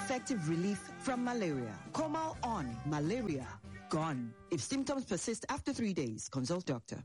effective relief from malaria. Comal on malaria gone. If symptoms persist after three days, consult doctor.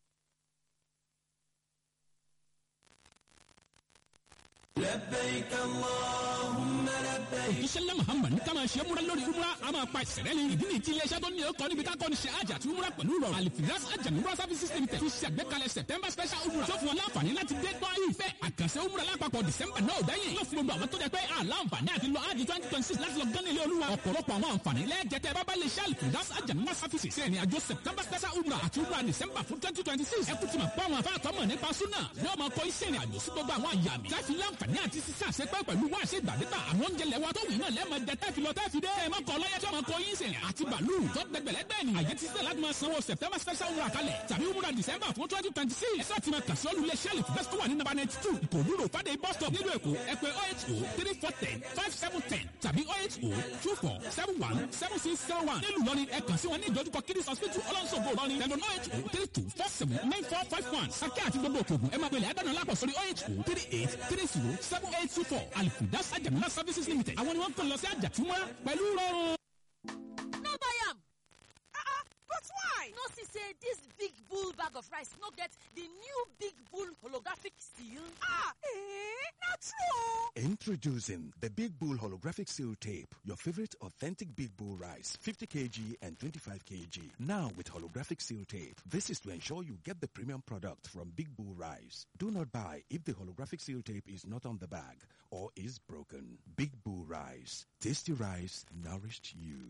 لبيك اللهم لبيك ìṣẹ̀lẹ̀ muhammad ní ká máa ṣe múra lórí umra a máa pa ìṣẹ̀lẹ̀ ní ìdí nìyí tí iléeṣẹ́ tó ní ọkọ̀ níbi ká kọ́ni ṣe àjà àti umra pẹ̀lú rọrùn alifiras ajamura services limited fi ṣe àgbékalẹ̀ september special umra tó fún ọ láǹfààní láti dé gbọ́ ìfẹ́ àkànṣe umra lápapọ̀ december náà dáyìn yóò fún gbogbo àwọn tó jẹ pé àlàǹfààní àti lọ ájì twenty twenty six láti lọ gán ilé olúwa ọ̀pọ̀lọpọ̀ àwọn àǹfààní lẹ́ẹ̀jẹ̀tẹ̀ bábá lè ṣe alifiras ajamura services ṣe ìrìn àjò september special umra àti umra december fún twenty twenty six ẹ kú ti mọ̀ pé àwọn afáàtọ́mọ̀ nípa súnà yóò máa kọ iṣẹ́ ìrìn àjò sí gbogbo àwọn àyàmì láti láǹfààní àti sísá àṣepẹ́ pẹ̀lú wá ṣe gbàdégbà àwọn oúnjẹ lẹ́wọ́ tó wù náà lẹ́ẹ̀mọ jẹ tẹ́fi lọ tẹ́fi dé ẹ̀ mọ́kọ ọlọ́yẹ tí ọmọ kọ yín sìn àti bàálù tó gbẹgbẹ̀lẹ́gbẹ̀ ni àyè ti sẹ́ láti máa sanwó september special wúrà kalẹ̀ tàbí wúrà december fún twenty twenty six ẹ̀sọ́ ti máa kà sí olùlé sẹ́ẹ̀lì fẹ́sítọ́ wà ní nàbà ninety two ìkòrú rò fàdé bus stop nílùú èkó ẹ pè oh eight oh three four ten five seven ten tàbí oh eight oh two four seven one seven six zero one nílùú lọ́ni ẹ kàn sí wọn ní ìdojúkọ kiddies hospital ọlọ́nṣogbo lọ́ni tẹ̀lé oh eight oh three two four seven nine four five one sákẹ́ àti gbogbo òkè ògùn ẹ máa gbẹlẹ̀ ẹ̀dánù lápò sórí oh eight oh three eight three zero seven eight two four alifudas ajamuna services limited àwọn ni wọ́n ń kọ́ lọ sí àjàtúmọ̀ pẹ̀lú rọrùn. no buy am. Uh-uh, but why? No see say this big bull bag of rice no get the new big bull holographic seal. Ah, eh, not true. Introducing the Big Bull Holographic Seal Tape, your favorite authentic Big Bull rice, 50 kg and 25 kg. Now with holographic seal tape. This is to ensure you get the premium product from Big Bull Rice. Do not buy if the holographic seal tape is not on the bag or is broken. Big Bull Rice. Tasty rice nourished you.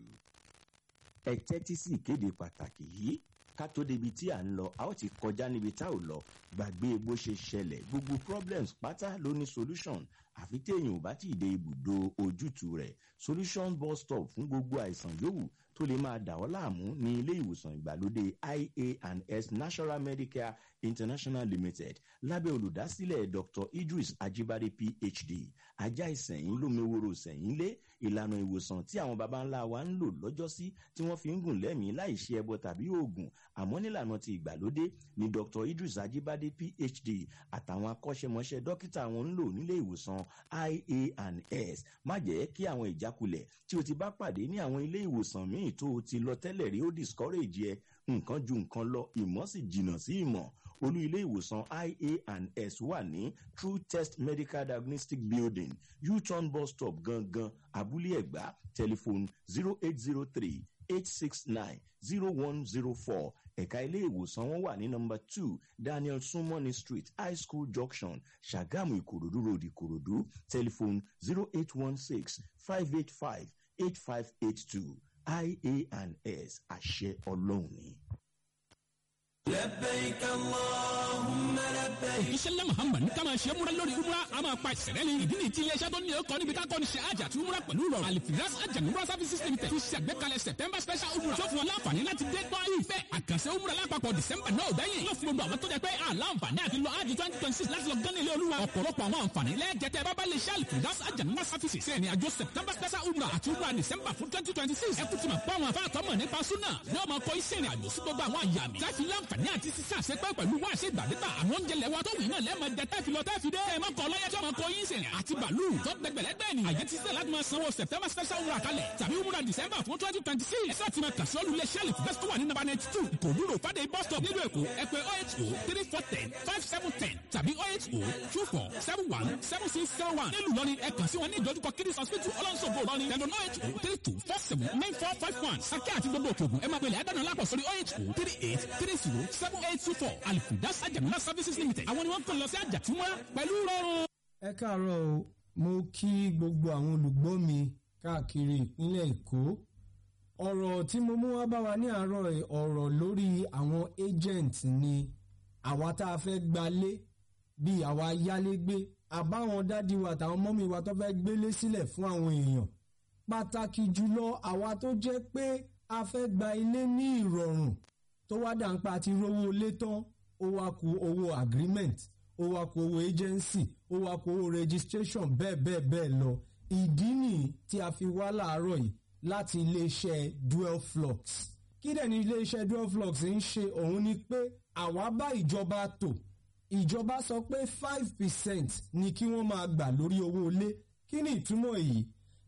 ẹ tẹ́tí sí ìkéde pàtàkì yìí ká tó débi tí à ń lọ a ó ti kọjá níbi tá ò lọ gbàgbé bó ṣe ṣẹlẹ̀ gbogbo problems pátá ló ní solution àfi téèyàn ò bá tí ì dé ibùdó ojútùú rẹ̀ solution bus stop fún gbogbo àìsàn yòówù tó lè máa dà ọ́ láàmú ní ilé ìwòsàn ìgbàlódé ia and s national medicare international limited lábẹ́ olùdásílẹ̀ dr idris ajibade phd ajá ìsẹ̀yìn lómiwòrò sẹ̀yìn lé ìlànà ìwòsàn tí àwọn baba ńlá wa ń lò lọ́jọ́sí tí wọ́n fi ń gùn lẹ́mìí láì ṣe ẹbọ tàbí oògùn àmọ́ nílànà ti ìgbàlódé ni dr idris ajibade phd àtàwọn akọ́ṣẹ́mọṣẹ́ dókítà wọn ń lò nílé ìwòsàn ia and s má jẹ́ kí àwọn ìjákulẹ̀ tí o ti bá pàdé ní àwọn ilé ìwòsàn míì tó o ti lọ tẹ́lẹ̀ rí ó discourage ẹ nǹkan ju nǹkan lọ ìmọ̀ sì jìnnà sí ìmọ̀ olú ilé ìwòsàn ia and s wà ní true test medical diagnostic building u-turn bus stop gangan abúlé ẹ̀gbá telephone zero eight zero three eight six nine zero one zero four ẹ̀ka ilé ìwòsàn wọn wà ní nọmba two daniel sumoni street high school junction ṣàgámù ìkòròdú road ìkòròdú telephone zero eight one six five eight five eight five eight two ia and s àṣẹ ọlọ́run ni. لبيك اللهم لبيك ìṣẹ̀lẹ̀ muhammad ní ká máa ṣe múra lórí umra a máa pa ìṣẹ̀lẹ̀ ní ìdí nìyí tí iléeṣẹ́ tó ní ọkọ̀ níbi ká kọ́ni ṣe àjà àti umra pẹ̀lú rọrùn alifiras ajamura services limited fi ṣe àgbékalẹ̀ september special umra tó fún ọ láǹfààní láti dé gbọ́ ìfẹ́ àkànṣe umra lápapọ̀ december náà dáyìn yóò fún gbogbo àwọn tó jẹ pé àlàǹfààní àti lọ ájì twenty twenty six láti lọ gán ilé olúwa ọ̀pọ̀lọpọ̀ àwọn àǹfààní lẹ́ẹ̀jẹ̀tẹ̀ bábá lè ṣe alifiras ajamura services ṣe ìrìn àjò september special umra àti umra december fún twenty twenty six ẹ kú ti mọ̀ pé àwọn afáàtọ́mọ̀ nípa súnà yóò máa kọ iṣẹ́ ìrìn àjò sí gbogbo àwọn àyàmì láti láǹfààní àti sísá àṣepẹ́ pẹ̀lú wá ṣe gbàdégbà àwọn oúnjẹ lẹ́wọ́ tó wù náà lẹ́ẹ̀mọ jẹ tẹ́fi lọ tẹ́fi dé ẹ̀ mọ́kọ ọlọ́yẹ tí ọmọ kọ yín sìn àti bàálù tó gbẹgbẹ̀lẹ́gbẹ̀ ni àyè ti sẹ́ láti máa sanwó september special wúrà kalẹ̀ tàbí wúrà december fún twenty twenty six ẹ̀sọ́ ti máa kà sí olùlé sẹ́ẹ̀lì fẹ́sítọ́ wà ní nàbà ninety two ìkòrú rò fàdé bus stop nílùú èkó ẹ pè oh eight oh three four ten five seven ten tàbí oh eight oh two four seven one seven six zero one nílùú lọ́ni ẹ kàn sí wọn ní ìdojúkọ kiddies hospital ọlọ́nṣogbo lọ́ni tẹ̀lé oh eight oh three two four seven nine four five one sákẹ́ àti gbogbo òkè ògùn ẹ máa gbẹlẹ̀ ẹ̀dánù lápò sórí oh eight oh three eight three zero seven eight two four alifudas ajamuna services limited àwọn ni wọ́n kàn lọ sí àjàtúmọ̀ pẹ̀lú rọrùn. ẹ káàárọ̀ o mo kí gbogbo àwọn olùgbọ́ mi káàkiri ìpínlẹ̀ èkó ọ̀rọ̀ tí mo mú wá bá wa ní àárọ̀ ẹ̀, ọ̀rọ̀ lórí àwọn agent ni àwa tá a fẹ́ gbalé bíi àwa yálégbé àbáwọn dádì wa àtàwọn mọ́mí wa tó fẹ́ gbélé sílẹ̀ fún àwọn èèyàn pàtàkì jùlọ àwa tó jẹ́ pé a fẹ́ gba ilé ní ìrọ̀rùn tó wá dà ń pa àti rówó ilé tán ó wá ku owó agreement ó wá ku owó agency ó wá ku owó registration bẹ́ẹ̀ bẹ́ẹ̀ bẹ́ẹ̀ lọ ìdí nìyí tí a fi wá láàárọ̀ yìí láti iléeṣẹ́ dual flux kí dẹ̀ ni iléeṣẹ́ dual flux ń ṣe òun ni pé àwa bá ìjọba tò ìjọba sọ pé five percent ni kí wọ́n máa gbà lórí owó ilé kí ni ìtumọ̀ èyí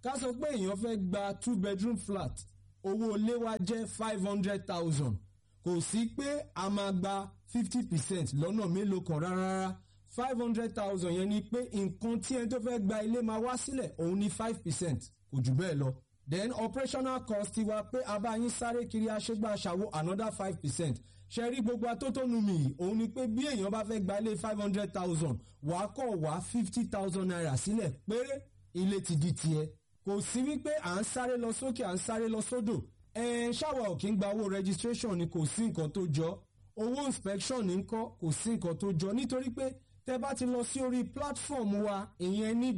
ká sọ pé èèyàn fẹ́ gba two bedroom flat owó ilé wa jẹ́ five hundred thousand kò sí pé a máa gba fifty percent lọ́nà mélòó kan rárá five hundred thousand yẹn ni pé nǹkan tí ẹni tó fẹ́ gba ilé máa wá sílẹ̀ òun ní five percent kò jù bẹ́ẹ̀ lọ then operational cost ti wa pé abáyín sáré kiri aṣégbà ṣàwo another five percent ṣe rí gbogbo atótónu mi yìí òun ni pé bí èèyàn bá fẹ́ gba ilé five hundred thousand wàá kọ̀ wá fifty thousand naira sílẹ̀ péré ilé ti di tiẹ̀ kò sí wípé à ń sáré lọ sókè à ń sáré lọ sódò ẹ̀ẹ́n ṣáwa ò kí ń gba owó registration ni kò sí nǹkan tó jọ owó inspection ní kọ́ kò sí nǹkan tó jọ nítorí pé tẹ bá ti lọ sí orí platform wa ìyẹn ní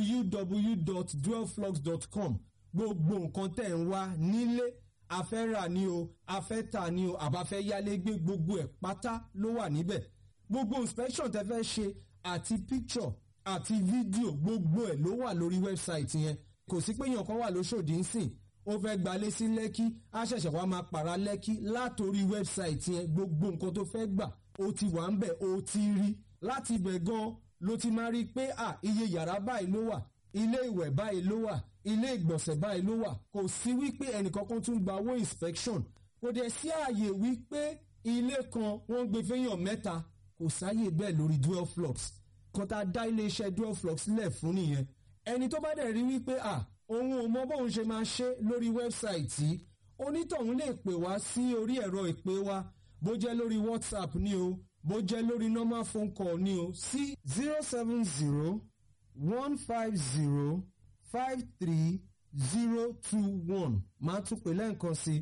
www.dwellflux.com gbogbo nǹkan tẹ̀ ń wá nílé afẹ́rà ni o afẹ́ta ni o àbáfẹ́ yálégbé gbogbo ẹ̀ pátá ló wà níbẹ̀ gbogbo inspection tẹ fẹ́ ṣe àti picture àti fídíò gbogbo ẹ̀ ló wà lórí wẹ́bsáìtì yẹn kò sí pé èèyàn kan wà lóṣòdì ń sìn ó fẹ́ gbalé sí lẹ́kí á ṣẹ̀ṣẹ̀ wá máa pàrà lẹ́kí látòrí wẹ́bsáìtì yẹn gbogbo nǹkan tó fẹ́ gbà ó ti wà ń bẹ̀ ó ti rí láti ibẹ̀ gan ló ti máa rí i pé à iye yàrá báyìí ló wà ilé ìwẹ̀ báyìí ló wà ilé ìgbọ̀nsẹ̀ báyìí ló wà kò sí wípé ẹnìkankan tún gba owó inspection kò dẹ̀ sí ààyè wípé ilé kan wọ́n gbé fẹ́yàn mẹ́ta kò sáyè bẹ́ẹ̀ lórí dual flux kan tá a dá iléeṣẹ́ dual flux lẹ̀ fún nìyẹn ẹni tó bá dẹ̀ rí wípé à òun ò mọ bóun ṣe máa ṣe lórí wẹ́bsáìtì onítọ̀hún lè pè wá sí orí ẹ̀rọ ìpè wa bó jẹ́ lórí whatsapp ni o bó jẹ́ lórí normal phone call ni o sí zero seven zero one five zero five three zero two one máa tún pè lẹ́ǹkan sí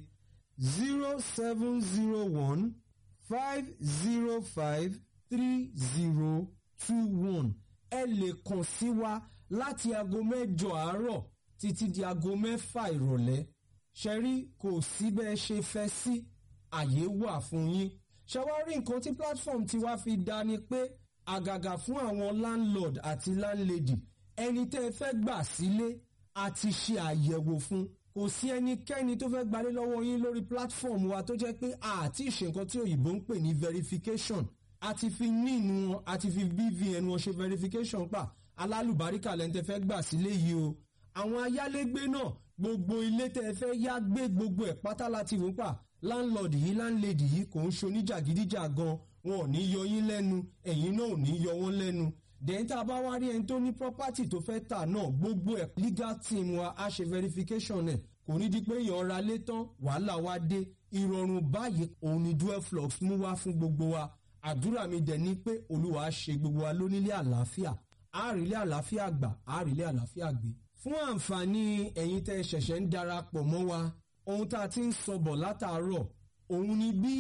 zero seven zero one five zero five three zero two one ẹ lè kàn sí wa láti aago mẹ́jọ àárọ̀ títí di aago mẹ́fà ìrọ̀lẹ́ ṣẹ́rí kò sí bẹ́ẹ̀ ṣe fẹ́ sí àyè wà fún yín ṣe wá rí nǹkan tí platform ti wá fi dá ni pé àgàgà fún àwọn landlord àti landlady ẹni tẹ́ ẹ fẹ́ gbà sílé àti ṣe àyẹ̀wò fún kò sí ẹnikẹ́ni tó fẹ́ gbalé lọ́wọ́ yín lórí platform wa tó jẹ́ pé àti ìṣe nǹkan tí òyìnbó ń pè ní verification àti fi nínú wọn àti fi bvn wọn ṣe verification pa alálùbáríkà lẹ́ni tẹ́ fẹ́ gbà sílé yìí o àwọn ayálégbé náà gbogbo ilé tẹ́ ẹ fẹ́ yá gbé gbogbo ẹ̀ pátá láti wò pa láńlọ́ọ̀dì yìí láńlẹ́dì yìí kò ń ṣoníjàgídíjà gan wọn ò ní yọ yín lẹ́nu ẹ̀yin náà ò ní yọ wọ́n lẹ́nu dẹ̀yìn tá a bá wá rí ẹni tó ní property tó fẹ́ tà náà gbogbo ẹ̀ legal team wa á ṣe verification ẹ̀ kò ní di pé èèyàn ra lé tán wàhálà wa dé ìrọ̀rùn báyìí òun ni dual flux mú wá fún gbogbo wa àdúrà mi dẹ̀ ni pé olúwa á ṣe gbogbo wa lónílé àlàáfíà àárílé àlàáfíà gbà àárílé àlàáfíà gbé fún àǹfààní ẹ̀yin tẹ́ ẹ ṣẹ̀ṣẹ̀ ń darapọ̀ mọ́ wa ohun tá a ti ń sọbọ̀ látàárọ̀ òun ni bí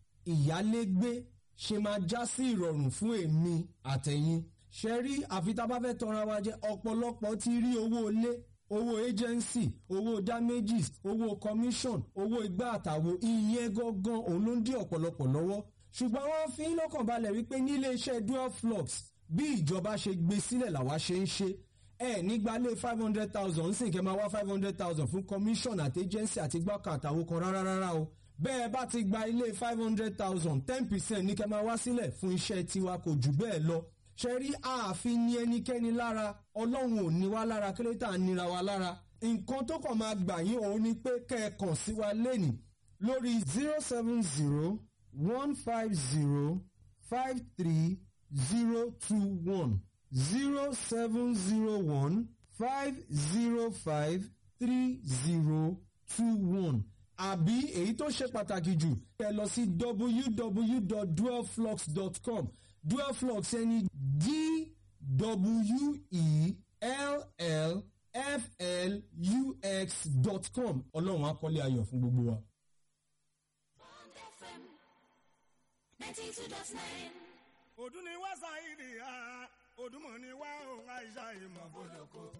ìyálégbé ṣe máa já sí ìrọ̀rùn fún èmi àtẹ̀yìn ṣe rí àfi tá a bá fẹ́ tọra wa jẹ ọ̀pọ̀lọpọ̀ ti rí owó ilé owó agency owó damages owó commission owó igbá àtàwo ìyẹn gangan òun ló ń dí ọ̀pọ̀lọpọ̀ lọ́wọ́ ṣùgbọ́n wọ́n fi ń lọ́kàn balẹ̀ wípé nílé iṣẹ́ dual flux bí ìjọba ṣe gbé sílẹ̀ làwa ṣe ń ṣe ẹ nígbà lé five hundred thousand ń sìn kẹ́ máa wá five hundred thousand fún commission àti agency àti gbọ́kàn àtàwọn kan rárá rárá o bẹ́ẹ̀ bá ti gba ilé five hundred thousand ten percent ní kẹ́ máa wá sílẹ̀ fún iṣẹ́ tiwa kò jù bẹ́ẹ̀ lọ ṣe rí ààfin ní ẹnikẹ́ni lára ọlọ́run ò ní wá lára kílẹ̀tà nira wa lára nǹkan tó kàn máa gbà yín òun ni pé kẹ́ ẹ kàn sí wa lẹ́nìí lórí zero seven zero one five zero five three zero two one zero seven zero one five zero five three zero two one àbí èyí tó ṣe pàtàkì jù ẹ lọ sí www.dualflux.com dualflux ẹni d w e l l f l u x dot com ọlọ́run akọ́lé ayọ̀ fún gbogbo wa. Bond FM 92.9. ọdún ni wá sáyidì ha ọdún mọ̀ ni wá òun àìsà ìmọ̀ bọ̀dọ̀kọ̀.